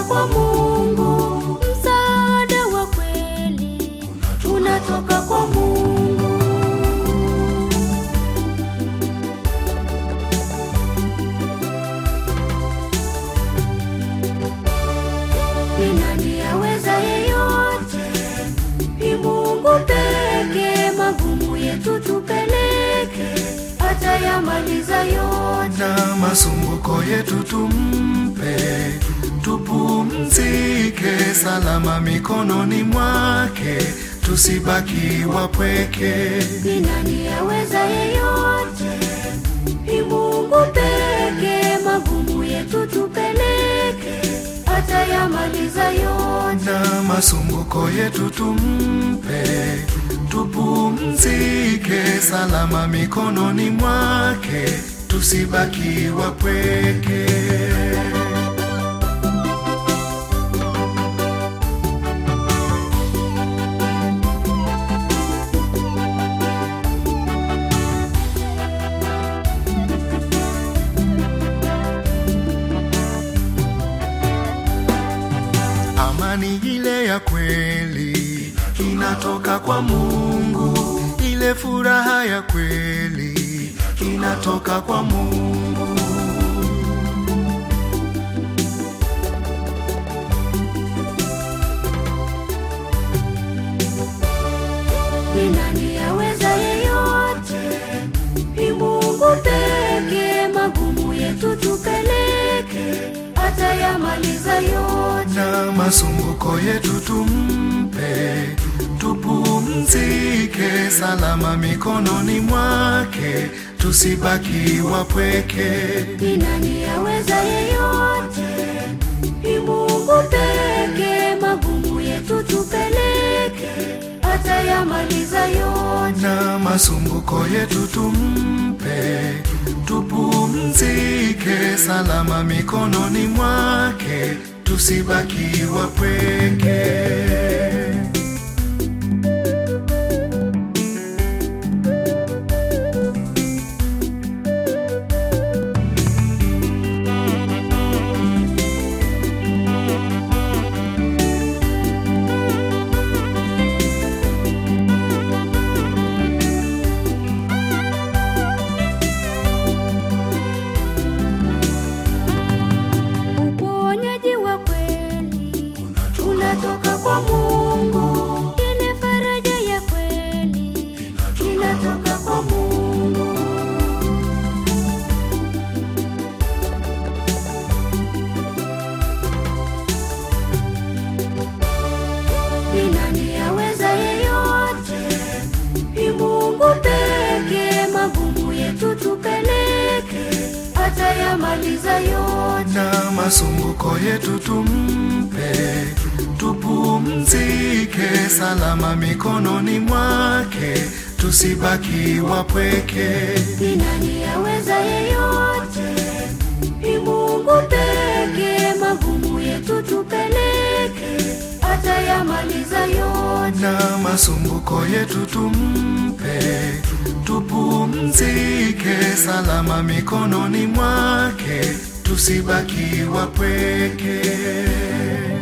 kwa Mungu, msaada wa kweli unatoka kwa Mungu. Ni nani aweza yeyote? Ni Mungu peke, magumu yetu tupeleke, atayamaliza yote. na masumbuko yetu tumpe, tupumzike salama mikononi mwake, tusibaki wapweke. Ni nani aweza yeyote? Ni Mungu peke, magumu yetu tupeleke, atayamaliza yote. na masumbuko yetu tumpe, tupumzike salama mikononi mwake, tusibaki wapweke. Amani ile ya kweli inatoka kwa Mungu, ile furaha ya kweli inatoka kwa Mungu. Ni nani aweza yeyote? Ni Mungu peke, magumu yetu tupeleke, atayamaliza yote. na masumbuko yetu tumpe, tupumzike salama mikononi mwake, tusibaki wapweke. Ni nani aweza yeyote? Ni Mungu peke, magumu yetu tupeleke, atayamaliza yote. na masumbuko yetu tumpe, tupumzike salama mikononi mwake, tusibaki wapweke. Uponyaji wa kweli unatoka kwa Mungu, ile faraja ya kweli inatoka kwa Mungu. Ni nani aweza yeyote? Ni Mungu peke, magumu yetu tupeleke, atayamaliza yote. na masumbuko yetu tumpe, tupumzike salama mikononi mwake, tusibaki wapweke. Ni nani aweza yeyote? Ni Mungu peke, magumu yetu tupeleke, atayamaliza yote. na masumbuko yetu tumpe, tupumzike salama mikononi mwake, tusibaki wapweke.